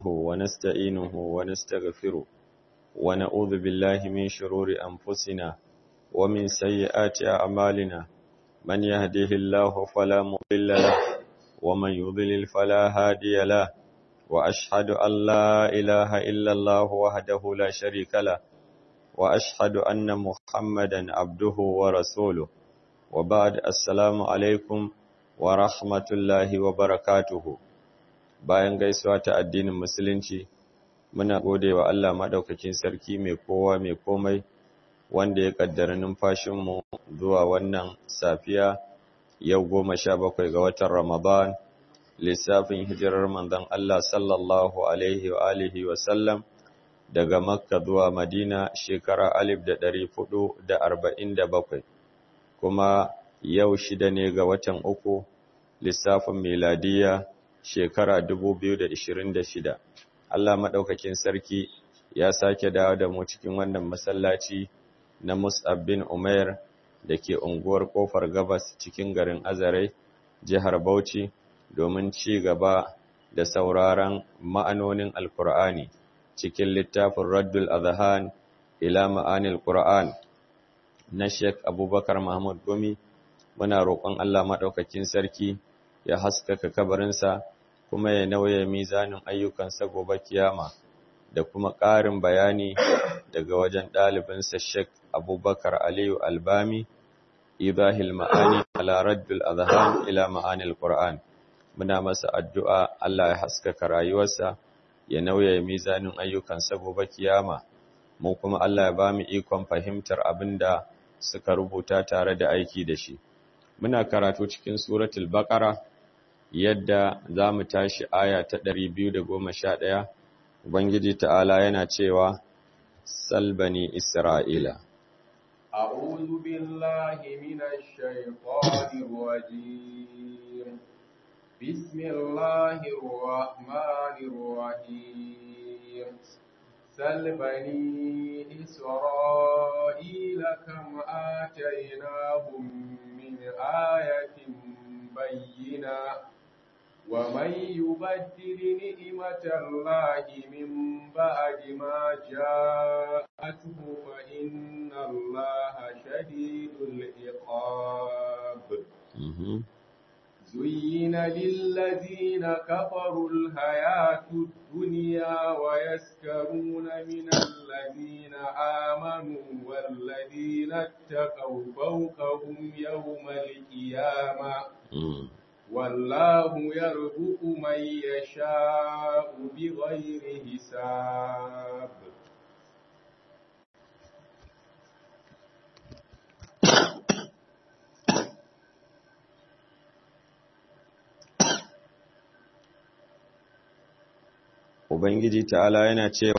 ونستعينه ونستغفره ونعوذ بالله من شرور أنفسنا ومن سيئات أعمالنا من يهده الله فلا مضل له ومن يضلل فلا هادي له وأشهد أن لا إله إلا الله وحده لا شريك له وأشهد أن محمدا عبده ورسوله وبعد السلام عليكم ورحمة الله وبركاته bayan gaisuwa ta addinin musulunci muna gode wa Allah madaukakin sarki mai kowa mai komai wanda ya kaddara numfashinmu zuwa wannan safiya yau goma sha bakwai ga watan Ramadan lissafin hijirar manzon Allah sallallahu alaihi wa alihi wa sallam daga Makka zuwa Madina shekara alif da ɗari fudu da arba'in da bakwai kuma yau shida ne ga watan uku lissafin miladiya shekara dubu biyu da ishirin da shida Allah maɗaukakin sarki ya sake dawo da mu cikin wannan masallaci na Mus'ab bin Umair da ke unguwar Kofar Gabas cikin garin Azare, jihar Bauchi, domin ci gaba da sauraron ma'anonin Alkur'ani cikin littafin Raddul Azhan ila ma'anil Qur'an na Sheikh Abubakar Mahmud Gumi. Muna roƙon Allah maɗaukakin sarki ya haskaka kabarinsa kuma ya nauye mizanin ayyukansa gobe kiyama. da kuma ƙarin bayani daga wajen ɗalibinsa Sheikh Abubakar Aliyu Albami, Ibahil Ma'ani ala Raddul Azhan ila Ma'anil Qur'an. Muna masa addu'a Allah ya haskaka rayuwarsa, ya nauye mizanin ayyukansa gobe kiyama, mu kuma Allah ya ba mu ikon fahimtar abin da suka rubuta tare da aiki da shi. Muna karatu cikin Suratul Baqara yadda za mu tashi aya ta ɗari biyu da goma sha ɗaya. Ubangiji ta'ala yana cewa, Salbani Isra'ila. A'udhu billahi minash shaitanir rajim. Bismillahir rahmanir rahim. Salbani Isra'ila kam atainahum min ayatin bayyina. ومن يبدل نعمة الله من بعد ما جاءته فإن الله شديد العقاب زين للذين كفروا الحياة الدنيا ويسكرون من الذين آمنوا والذين اتقوا فوقهم يوم القيامة والله يرزق من يشاء بغير حساب Ubangiji ta'ala yana cewa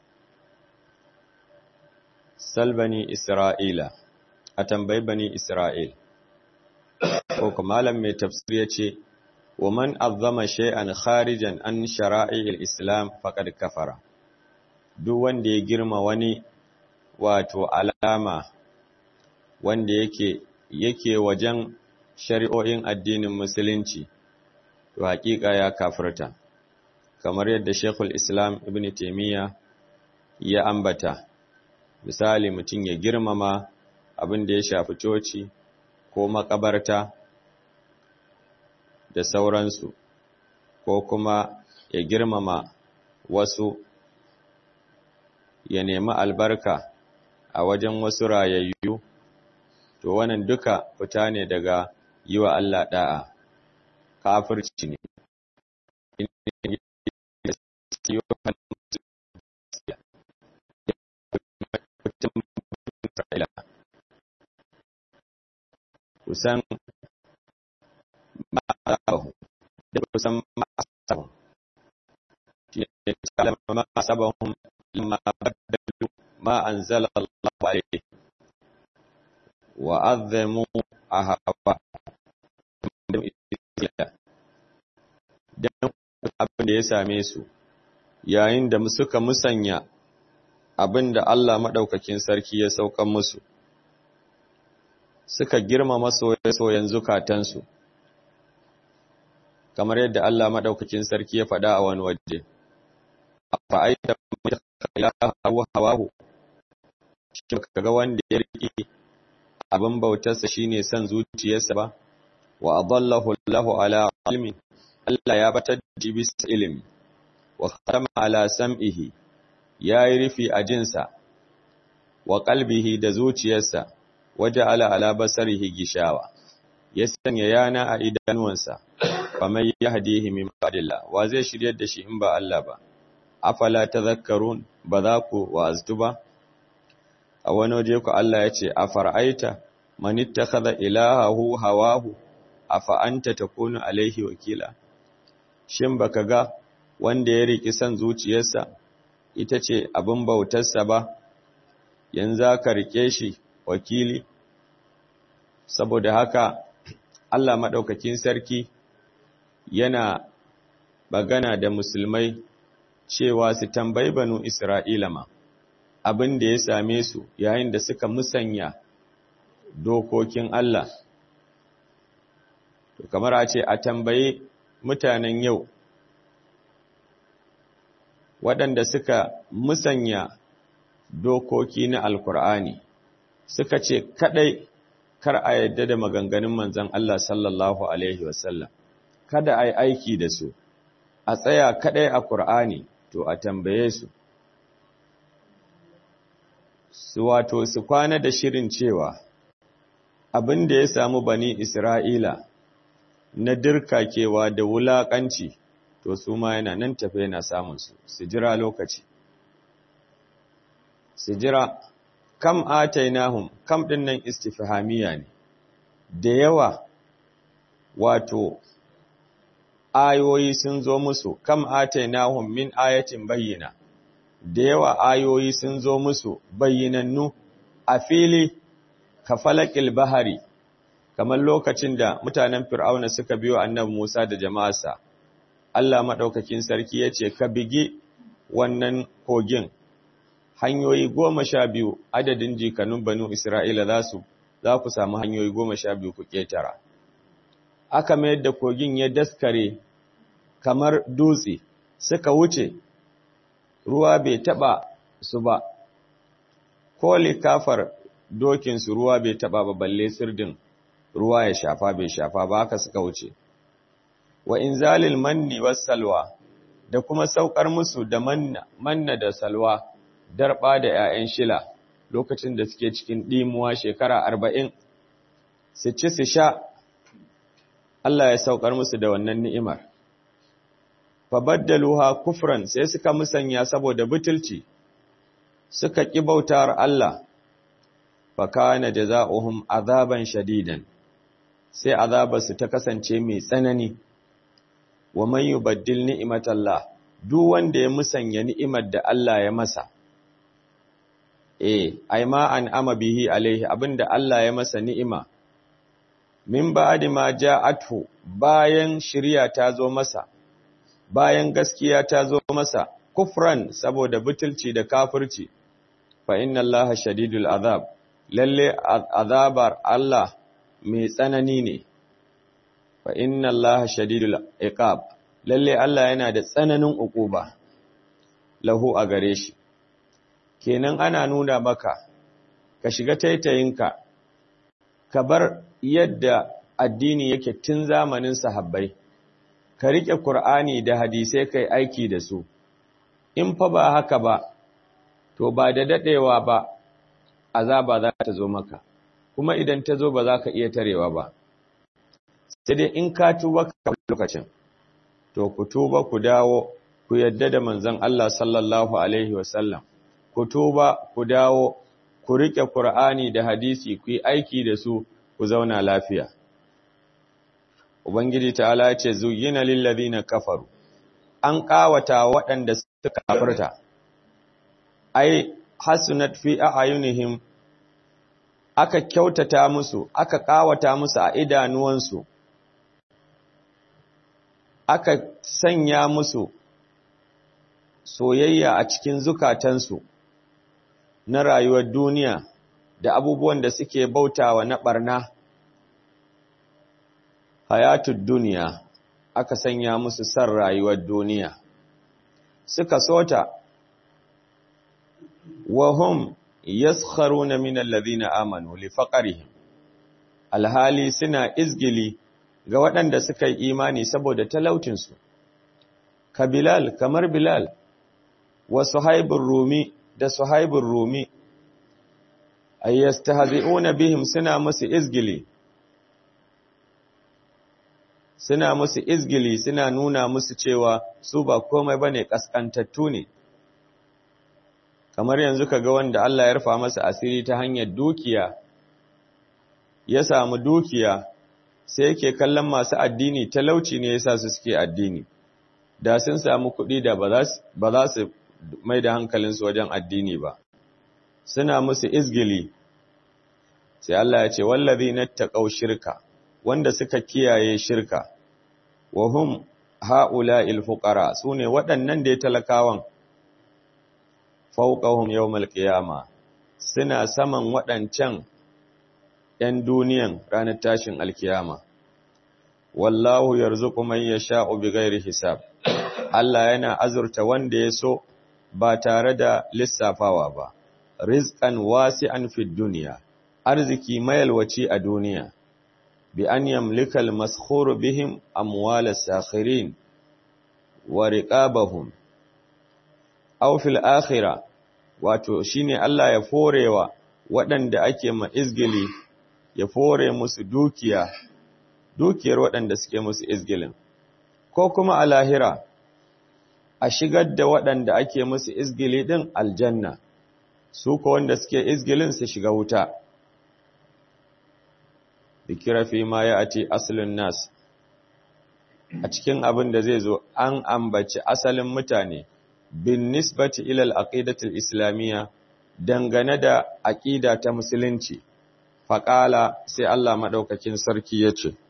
Salbani Isra'ila, a tambayi bani Isra'il. ko malam mai tafsir ya ce wa man azzama shay'an kharijan an shara'il islam faqad kafara duk wanda ya girma wani wato alama wanda yake yake wajen shari'o'in addinin musulunci to hakika ya kafirta kamar yadda Sheikhul Islam Ibn Taymiyyah ya ambata misali mutum ya girmama abin da ya shafi coci ko makabarta da sauransu ko kuma ya girmama wasu ya nemi albarka a wajen wasu rayayyu to wannan duka fita ne daga yi wa Allah da'a kafirci ne kusan ma'asabahum da kusan ma'asabahum shi ne kalama ma'asabahum lamma baddalu ma anzala Allah alayhi wa azzamu ahaba dan abin da ya same su yayin da suka musanya abin da Allah madaukakin sarki ya saukan musu suka girmama soyayyen zukatansu kamar yadda Allah madaukakin sarki ya faɗa a wani waje afa'aita ilaha hawahu shi kaga wanda ya rike abin bautarsa shine son zuciyarsa ba wa adallahu Allahu ala ilmin Allah ya batar da bisa ilimi wa khatama ala sam'ihi yayi rufi a jinsa wa qalbihi da zuciyarsa waje ala ala basarihi gishawa ya sanya yana a idanuwansa faman yahdihi min ba'dillah wa zai shiryar da shi in ba Allah ba afala tadhakkarun ba za ku wa'aztu ba a wani waje ku Allah ya ce afara'aita man ittakhadha ilahahu hawahu afa anta takunu alaihi wakila shin baka ga wanda ya riki san zuciyarsa ita ce abin bautarsa ba yanzu ka rike shi wakili saboda haka Allah maɗaukakin sarki yana bagana da musulmai cewa su tambayi banu Isra'ila ma abin da ya same su yayin da suka musanya dokokin Allah. To, kamar a ce a tambayi mutanen yau waɗanda suka musanya dokoki na Alkur'ani suka ce kaɗai kar a yadda da maganganun manzan Allah sallallahu Alaihi wasallam, kada a yi aiki da su, a tsaya kaɗai a Kur'ani, to a tambaye su. Su wato su kwana da shirin cewa, abin da ya samu bani Isra'ila na dirkakewa da wulaƙanci, to su ma yana nan tafe yana samunsu, su jira lokaci. Su jira kam atainahum kam din nan istifhamiya ne da yawa wato ayoyi sun zo musu kam atainahum min ayatin bayyina da yawa ayoyi sun zo musu bayyinannu a fili ka falakil bahari kamar lokacin da mutanen fir'auna suka biyo annabi Musa da jama'arsa Allah madaukakin sarki yace ka bigi wannan kogin hanyoyi goma sha biyu adadin jikanun banu Isra'ila za su za ku samu hanyoyi goma sha biyu ku ƙetara. Aka mayar da kogin ya daskare kamar dutse suka wuce ruwa bai taɓa su ba, ko likafar dokinsu ruwa bai taɓa ba balle sirdin ruwa ya shafa bai shafa ba haka suka wuce. Wa in zalil manni was salwa da kuma saukar musu da manna, manna da salwa. darba da ‘ya'yan shila lokacin da suke cikin ɗimuwa shekara arba'in, su ci su sha, Allah ya saukar musu da wannan ni'imar. Fabaddaluha kufran sai suka musanya saboda butulci, suka ƙi bautar Allah, fakana da za'uhum azaban shadidan, sai azabarsu ta kasance mai tsanani, wa man yubaddil ni'imatallah, duk wanda ya musanya ni'imar da Allah ya masa. eh ai ma an ama bihi alaihi abinda Allah ya masa ni'ima min ba'di ma ja'athu bayan shiriya ta zo masa bayan gaskiya ta zo masa kufran saboda butulci da kafirci fa inna Allaha shadidul azab lalle azabar Allah mai tsanani ne fa inna Allaha shadidul iqab lalle Allah yana da tsananin uquba lahu a gare shi kenan ana nuna maka ka shiga taitayinka ka bar yadda addini yake tun zamanin sahabbai ka rike Kur'ani da hadisai kai aiki da su in fa ba haka ba to ba da dadewa ba azaba za ta zo maka kuma idan ta zo ba za ka iya tarewa ba sai dai in ka tuba ka lokacin to ku tuba ku dawo ku yadda da manzon Allah sallallahu alaihi wasallam ku tuba ku dawo ku rike Qur'ani da hadisi ku yi aiki da su ku zauna lafiya Ubangiji ta'ala ce zuyyina lil ladina kafaru an kawata waɗanda suka kafirta ai hasunat fi a'yunihim aka kyautata musu aka kawata musu a idanuwansu aka sanya musu soyayya a cikin zukatansu na rayuwar duniya da abubuwan da suke bautawa na barna hayatud duniya aka sanya musu san rayuwar duniya suka sota wa hum yaskharuna min alladhina amanu li faqrihim alhali suna izgili ga waɗanda suka yi imani saboda talaucinsu ka bilal kamar bilal wa suhaibur rumi da suhaibur rumi ayyastahzi'una bihim suna musu izgili suna musu izgili suna nuna musu cewa su ba komai bane kaskantattu ne kamar yanzu kaga wanda Allah ya rufa masa asiri ta hanyar dukiya ya samu dukiya sai yake kallon masu addini talauci ne yasa su suke addini da sun samu kuɗi da ba za su mai da hankalinsu wajen addini ba suna musu izgili sai Allah ya ce wallazi nattaqaw shirka wanda suka kiyaye shirka wa hum haula'il fuqara sune waɗannan da ya talakawan fawqahum yawmal qiyama suna saman waɗancan ‘yan duniyan ranar tashin alkiyama wallahu yarzuqu man yasha'u bighairi hisab Allah yana azurta wanda ya so ba tare da lissafawa ba rizqan wasi'an fid dunya arziki mayalwaci a duniya bi an yamlika al-maskhuru bihim amwal as-sakhirin wa riqabahum aw fil akhirah wato shine Allah ya forewa waɗanda ake ma izgili ya fore musu dukiya dukiyar waɗanda suke musu izgilin ko kuma a lahira a shigar da waɗanda ake musu izgili ɗin aljanna su ko wanda suke izgilin su shiga wuta bikira fi ma ya ati asalin nas a cikin abin da zai zo an ambaci asalin mutane bin nisbati ilal aqidatul islamiyya dangane da aqida ta musulunci faƙala sai Allah maɗaukakin sarki ya ce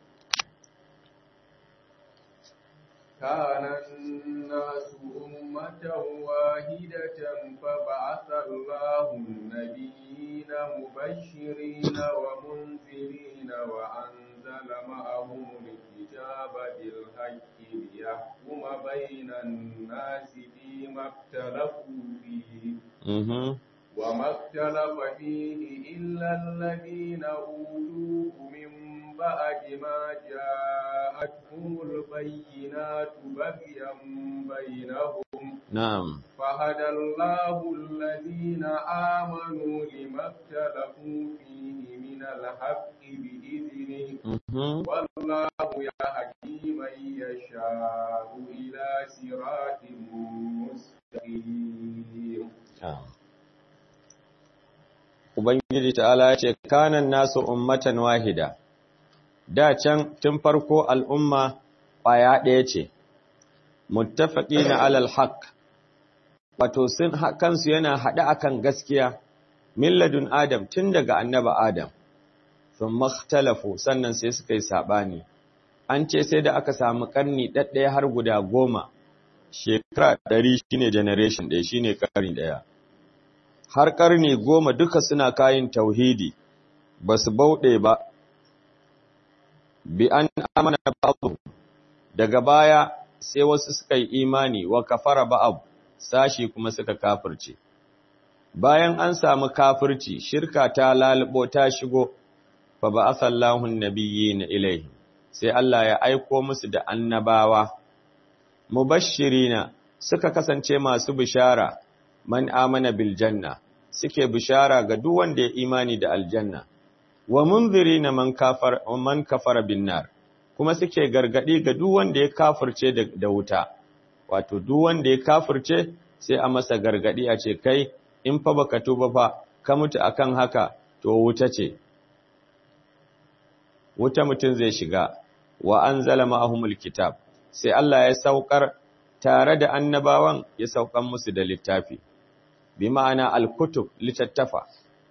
كان الناس أمة واحدة فبعث الله النبيين مبشرين ومنذرين وأنزل معهم الكتاب بالحق ليحكم بين الناس فيما اختلفوا فيه وما اختلف فيه إلا الذين أوتوه من بعد ما جاءتهم البينات بغيا بينهم نعم فهدى الله الذين آمنوا لما اختلفوا فيه من الحق بإذنه والله يهدي من يشاء إلى صراط مستقيم Ubangiji ta'ala ya ce, Kanan nasu ummatan wahida, da can tun farko al'umma ƙwaya ɗaya ce, muttafaƙi na alal haq, wato sun kansu yana haɗe akan gaskiya, milladun Adam tun daga annaba Adam, sun makhtalafu sannan sai suka yi saɓani. An ce sai da aka samu ƙarni ɗaɗɗaya har guda goma, shekara ɗari shine generation ɗaya shine ƙarni ɗaya. har ƙarni goma duka suna kayin tauhidi ba su bauɗe ba, bi an amana ba'abu, daga baya sai wasu suka yi imani wa kafara ba'abu, sashi kuma suka kafirce. Bayan an samu kafirci, shirka ta lalubo ta shigo, fa ba asallahun nabiyyi na ilaihi, sai Allah ya aiko musu da annabawa, mubashirina suka kasance masu bishara. man amana bil janna suke bishara ga duk wanda ya imani da aljanna wa munzirina man kafar man kafara bin nar kuma suke gargadi ga duk wanda ya kafirce da wuta wato duk wanda ya kafirce sai a masa gargadi a ce kai in fa baka tuba fa ka mutu akan haka to wuta ce wuta mutun zai shiga wa anzala ma'ahumul kitab sai Allah ya saukar tare da annabawan ya saukan musu da littafi bi ma'ana al-kutub littattafa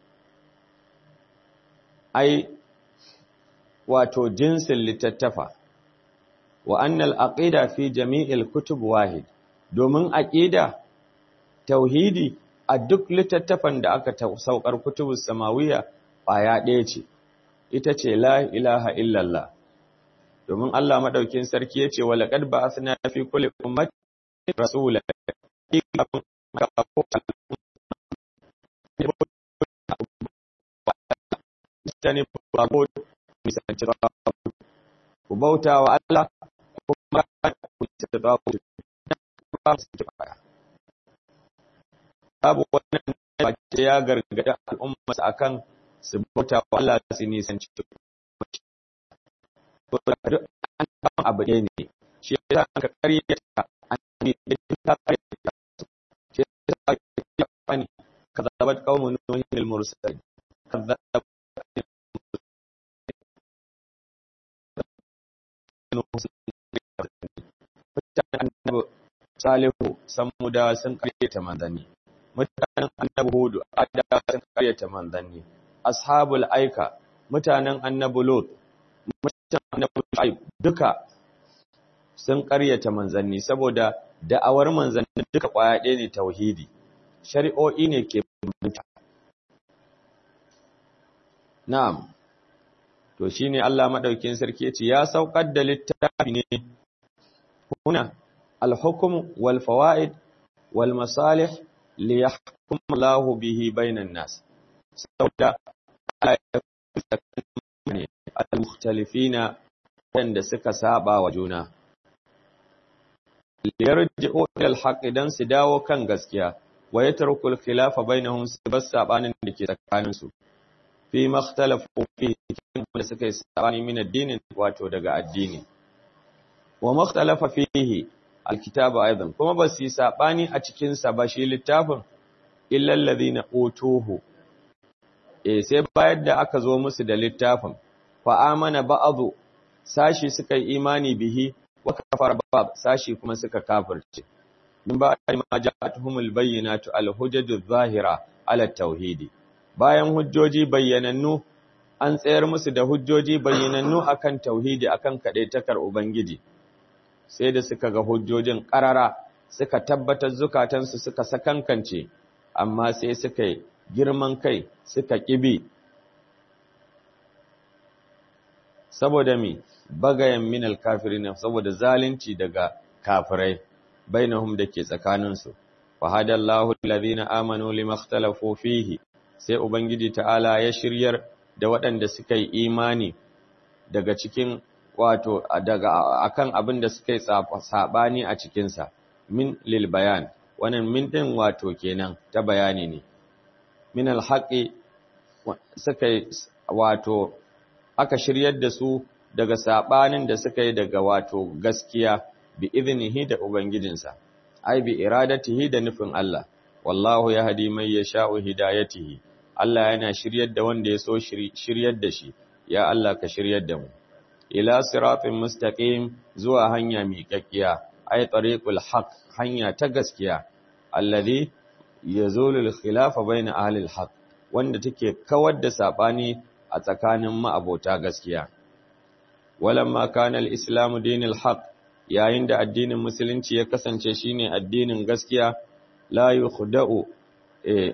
ai wato jinsin littattafa wa annal aqida fi jami'il kutub wahid domin aqida tauhidi a duk littattafan da aka saukar kutubus samawiya baya ɗaya ce ita ce la ilaha illallah domin Allah madaukin sarki yace wa laqad ba'athna fi kulli ummatin rasulan mutane ba ko misalci ba ku bauta wa Allah kuma ku misalci ba ku ba su ci baya babu wannan ba ce ya gargada al'umma akan su bauta wa Allah su nisanci to da duk an samu abu ne ne shi yasa ka karyata an ne ka karyata shi yasa ka fani kazabat qaumun nuhin al-mursalin kazabat annabi salihu samuda sun karyata manzanni mutanen annabi hudu ada sun karyata manzanni ashabul aika mutanen annabi lot mutanen annabi shu'aib duka sun karyata manzanni saboda da'awar manzanni duka kwaya ɗaya ne tauhidi shari'o'i ne ke bambanta na'am to shine Allah madaukin sarki yace ya saukar da littafi ne huna al-hukm wal fawaid wal masalih li yahkum Allah bihi bainan nas sauda al-mukhtalifina wanda suka saba wa juna liyarji'u ila al-haqq dan su dawo kan gaskiya wa yatrukul khilafa bainahum su bas sabanin da ke tsakaninsu fi makhtalafu fi cikin da suka yi sabani min addinin wato daga addini wa makhtalafa fihi alkitabu aidan kuma ba su yi sabani a cikin sa ba shi littafin illa alladhina utuhu eh sai bayar da aka zo musu da littafin fa amana ba'dhu sashi suka yi imani bihi wa kafara ba'd sashi kuma suka kafirce min ba ma ja'atuhumul bayyinatu alhujjatu zahira ala tauhidi bayan hujjoji bayyanannu an tsayar musu da hujjoji bayyanannu akan tauhidi akan kadaitakar ubangiji sai da suka ga hujjojin karara suka tabbatar zukatansu suka sakankance amma sai suka yi girman kai suka kibi saboda mi bagayen minal kafirin saboda zalunci daga kafirai bainahum dake tsakaninsu fa hadallahu alladhina amanu limakhtalafu fihi sai Ubangiji ta'ala ya shiryar da waɗanda suka yi imani daga cikin wato daga akan abin da suka yi saɓani a cikinsa min lil bayan wannan min ɗin wato kenan ta bayani ne min alhaƙi suka yi wato aka shiryar da su daga saɓanin da suka yi daga wato gaskiya bi iznihi da Ubangijinsa ai bi iradatihi da nufin Allah wallahu ya hadi mai ya sha'u hidayatihi Allah yana shiryar da wanda ya so shiryar da shi ya Allah ka shiryar da mu ila siratin mustaqim zuwa hanya miƙaƙiya ay tariqul haqq hanya ta gaskiya alladhi yazulu al-khilafa bayna ahli al-haqq wanda take kawar da sabani a tsakanin ma'abota gaskiya walamma kana al-islamu dinul haqq yayin da addinin musulunci ya kasance shine addinin gaskiya la yukhda'u eh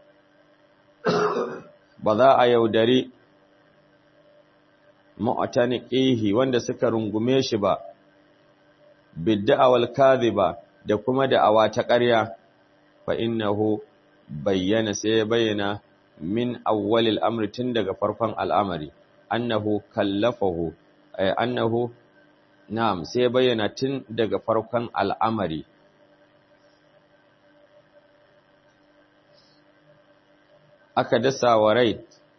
ba za a yaudari mu'taniqihi wanda suka rungume shi ba bidda'awal kadhiba da kuma da'awa ta ƙarya fa innahu bayyana sai bayyana min awwalil amri tun daga farkon al'amari annahu kallafahu ay annahu na'am sai bayyana tun daga farkon al'amari aka dasa wa rai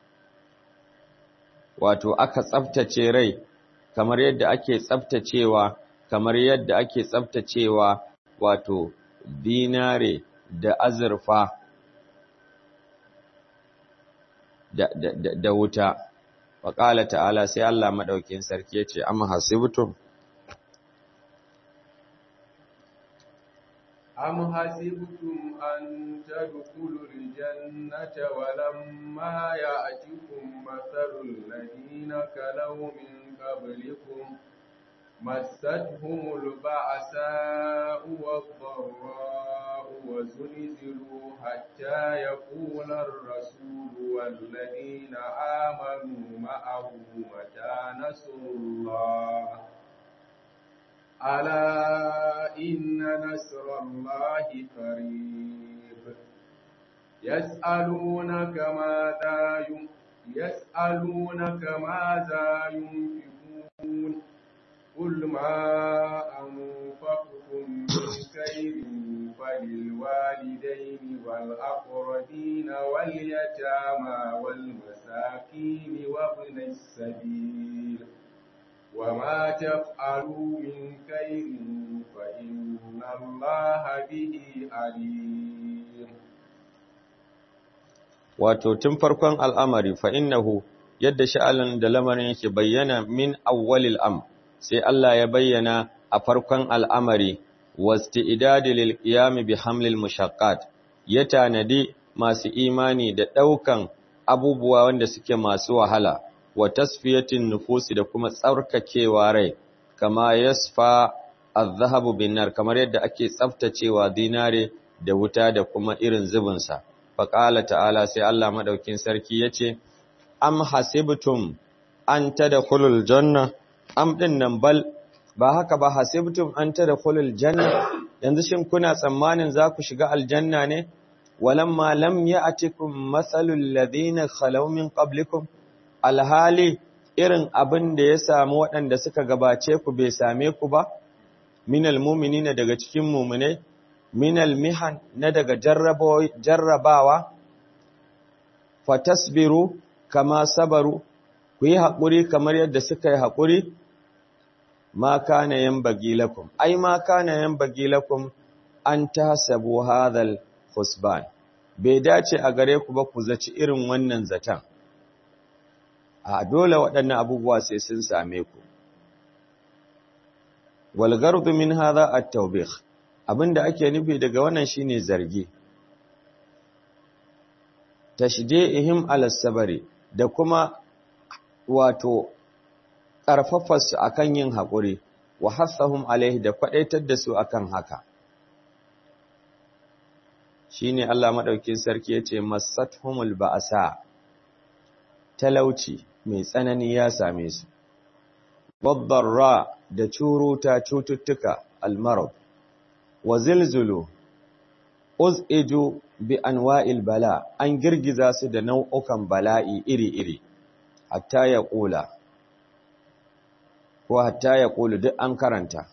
wato aka tsaftace rai kamar yadda ake tsaftacewa kamar yadda ake tsaftacewa wato dinare da azurfa da, da, da, da wuta waƙala ta'ala sai Allah maɗaukin sarki ya ce amma hasibtum أم حسبتم أن تدخلوا الجنة ولما يأتكم مثل الذين كلوا من قبلكم مستهم البعثاء والضراء وزلزلوا حتى يقول الرسول والذين آمنوا معه متى نصر الله ألا إن نصر الله قريب يسألونك ماذا يسألونك ماذا ينفقون قل ما أنفقتم من خير فللوالدين والأقربين واليتامى والمساكين وابن السبيل وما تفعلوا من خير فإن الله به عليم wato tun farkon al'amari fa innahu yadda sha'alan da lamarin yake bayyana min awwalil am sai Allah ya bayyana a farkon al'amari wasti'idadi lil qiyam bi hamlil mushaqqat ya tanadi masu imani da daukan abubuwa wanda suke masu wahala wa tasfiyatin nufusi da kuma tsarkakewa rai kama yasfa az-zahabu bin nar kamar yadda ake tsaftacewa dinare da wuta da kuma irin zubin sa faqala ta'ala sai Allah madaukin sarki yace am hasibtum an tadkhulul janna am din nan bal ba haka ba hasibtum an tadkhulul janna yanzu shin kuna tsammanin za ku shiga aljanna ne walamma lam ya'tikum mathalul ladina khalaw min qablikum alhali irin abin da ya samu waɗanda suka gabace ku bai same ku ba minal mu'minina daga cikin mu'minai minal mihan na daga jarrabawa fatasbiru kama sabaru ku yi haƙuri kamar yadda suka yi haƙuri ma kana yanbaghi lakum ai ma kana yanbaghi lakum an tahsabu hadhal husban bai dace a gare ku ba ku zaci irin wannan zatan a dole waɗannan abubuwa sai sun same ku wal gardu min hadha at-tawbih abinda ake nufi daga wannan shine zargi tashdihim ala sabari da kuma wato ƙarfafarsu a kan yin haƙuri, wa hassahum alaihi da kwaɗaitar da su akan haka. Shi ne Allah maɗaukin sarki ya ce, Masathumul ba'asa, talauci mai tsanani ya same su, ra da curuta cututtuka almarab, wa zilzulu, uz'iju bi anwa'il bala, an girgiza su da nau'ukan bala'i iri-iri, hatta ya ƙula. ko hatta ya ƙulu duk an karanta.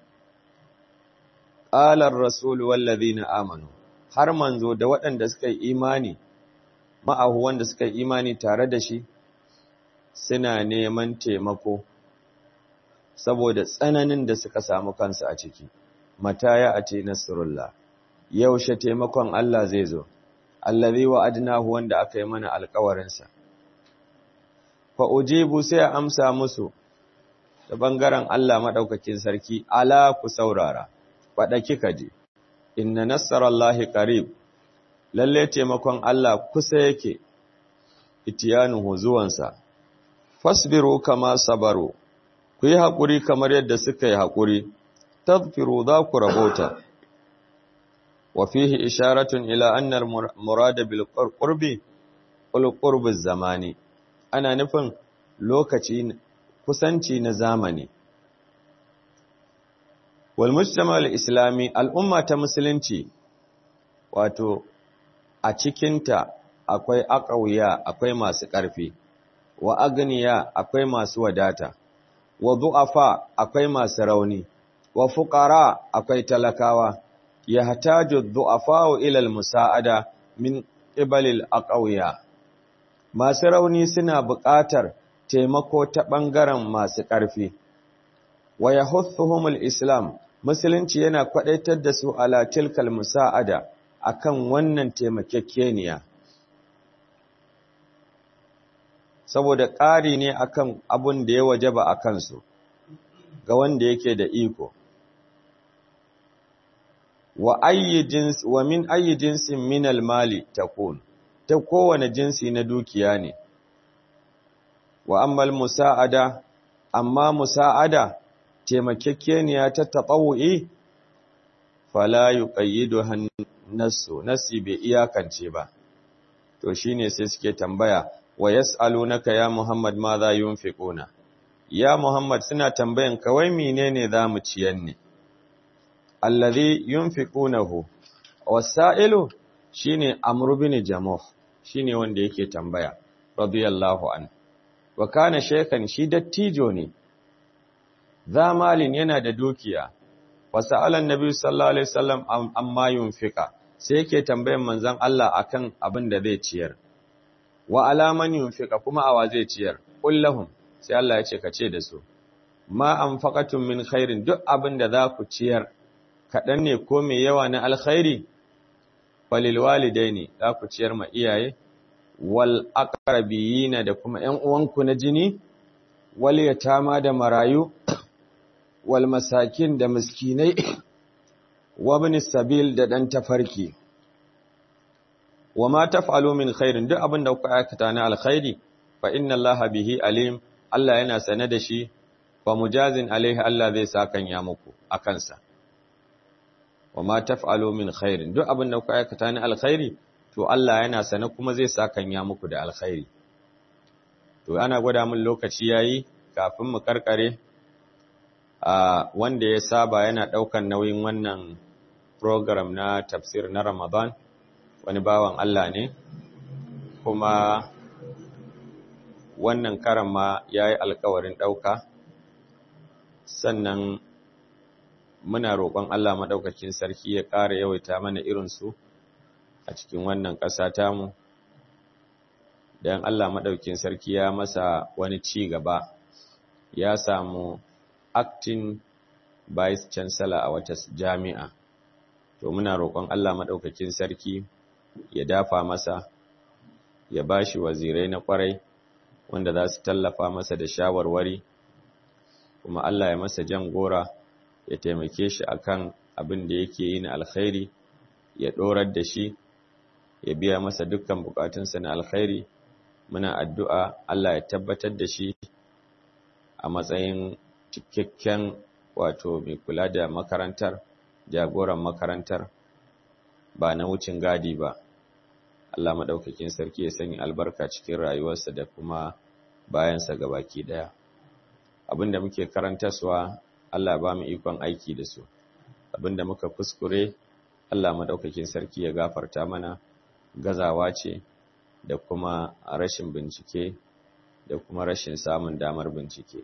Ƙalar Rasulu wallazi na amanu, har manzo da waɗanda suka yi imani, ma'ahu wanda suka yi imani tare da shi, suna neman taimako, saboda tsananin da suka samu kansu a ciki, mata ya a ce Nasrullah, yaushe taimakon Allah zai zo, allazi wa adnahu wanda aka yi mana alkawarinsa. Fa ujibu sai a amsa musu, ta ɓangaren Allah maɗaukakin sarki, ala ku saurara, faɗa kika je, inna nassarallahi qarib lalle taimakon Allah kusa yake, itiyanuhu zuwansa, fasbiru kama sabaru, ku yi haƙuri kamar yadda suka yi haƙuri, tadfiru za ku rabauta. Wa fihi isharatun ila annar murada bil qurbi ul qurbi zamani ana nufin lokaci kusanci na zamani. Walmujtama islami al'umma ta musulunci, wato, a cikinta akwai aƙauya akwai masu ƙarfi, wa agniya akwai masu wadata, wa du'afa akwai masu rauni, wa fuƙara akwai talakawa, ya hataju du'afa wa ilal musa'ada min ƙibalil aƙauya. Masu rauni suna buƙatar taimako ta ɓangaren masu ƙarfi. Wa ya Islam, Musulunci yana kwaɗaitar da su ala tilkal musa'ada a kan wannan taimakekeniya. Saboda ƙari ne akan abun da ya wajaba a kansu, ga wanda yake da iko. Wa min ayyi jinsin minal mali takun, ta kowane jinsi na dukiya ne. wa ammal musa'ada amma musa'ada taimakekeniya ta taɓawu'i fala yuqayyidu hannasu nasi bai iyakance ba to shine sai suke tambaya wa yas'alunaka ya muhammad ma za yunfiquna ya Muhammad suna tambayan kawai menene za mu ciyar ne allazi yunfiqunahu wasailu shine amru bin jamuh shine wanda yake tambaya radiyallahu an wa kana shaykhan shi dattijo ne zamalin yana da dukiya wasa'alan nabi sallallahu alaihi wasallam amma yunfika sai yake tambayan manzon Allah akan abin da zai ciyar wa alaman yunfika kuma awa zai ciyar kullahum sai Allah ya ce ka ce da su ma anfaqatum min khairin duk abin da za ku ciyar kaɗan ne ko mai yawa na alkhairi falil walidaini za ku ciyar ma iyaye wal aqrabiyina da kuma ƴan uwanku na jini wal yatama da marayu wal masakin da miskinai wa ibn sabil da dan tafarki wa ma taf'alu min khairin duk abin da kuka aikata na alkhairi fa inna allaha bihi alim Allah yana sane da shi fa mujazin alaihi Allah zai sakan ya muku akan sa wa ma taf'alu min khairin duk abin da kuka aikata na alkhairi to Allah yana sane kuma zai sakan ya muku da alkhairi to ana gwada min lokaci yayi kafin mu karkare a wanda ya saba yana daukan nauyin wannan program na tafsir na Ramadan wani bawan Allah ne kuma wannan karan ma yayi alkawarin dauka sannan muna roƙon Allah maɗaukakin sarki ya ƙara yawaita mana irinsu a cikin wannan ƙasa tamu don Allah maɗaukakin sarki ya masa wani ci gaba ya samu acting vice chancellor a wata jami'a to muna roƙon Allah maɗaukakin sarki ya dafa masa ya bashi wazirai na ƙwarai wanda za su tallafa masa da shawarwari kuma Allah ya masa jan gora ya taimake shi akan abin da yake yi na alkhairi ya dorar da shi ya biya masa dukkan bukatunsa na alkhairi muna addu'a Allah ya tabbatar da shi a matsayin cikakken wato mai kula da makarantar jagoran makarantar ba na wucin gadi ba Allah maɗaukakin sarki ya sanya albarka cikin rayuwarsa da kuma bayansa gabaki ɗaya abinda muke karantaswa Allah ba mu ikon aiki da su abinda muka kuskure Allah madaukakin sarki ya gafarta mana gazawa ce da kuma rashin bincike da kuma rashin samun damar bincike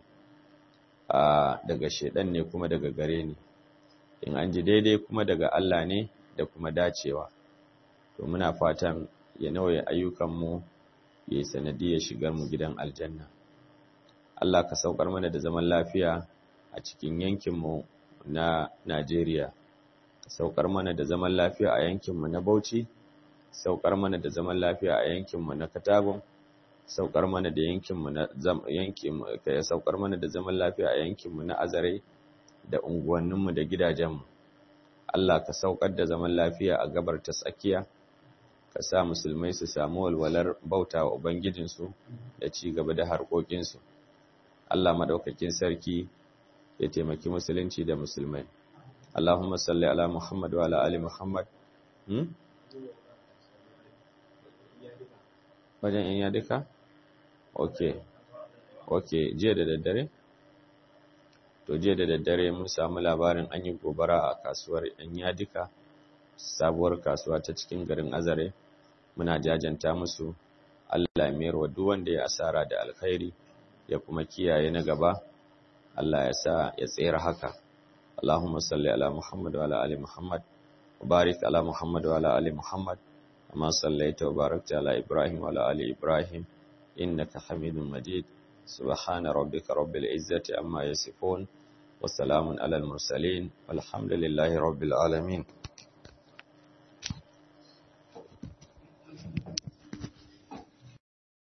a daga shedan ne kuma daga gare ni in an ji daidai kuma daga Allah ne da kuma dacewa to muna fatan ya nauye ayyukanmu ya yi sanadiyar shigar mu gidan aljanna Allah ka saukar mana da zaman lafiya a cikin yankinmu na Najeriya, saukar mana da zaman lafiya a yankinmu na Bauchi, saukar mana da zaman lafiya a yankinmu na Katagun, saukar mana da yankinmu na yankinmu ya saukar mana da zaman lafiya a yankinmu na Azare da unguwanninmu da gidajenmu. Allah ka saukar da zaman lafiya a gabar ta tsakiya, ka sa musulmai su samu walwalar bauta wa Ubangijinsu da ci gaba da harkokinsu. Allah madaukakin sarki ya taimaki musulunci da musulmai Allahumma salli ala Muhammad wa ala ali Muhammad hmm? wajen in ya duka? ok ok jiya da daddare? to jiya da daddare mun samu labarin an yi gobara a kasuwar yan yadika sabuwar kasuwa ta cikin garin azare muna jajanta musu Allah mayar wa duk wanda ya asara da alkhairi ya kuma kiyaye na gaba Allah ya sa ya tsere haka Allahumma salli ala Muhammad wa ala ali Muhammad wa barik ala Muhammad wa ala ali Muhammad kama sallaita wa barakta ala Ibrahim wa ala ali Ibrahim innaka Hamidum Majid subhana rabbika rabbil izzati amma yasifun wa salamun ala al mursalin walhamdulillahi rabbil alamin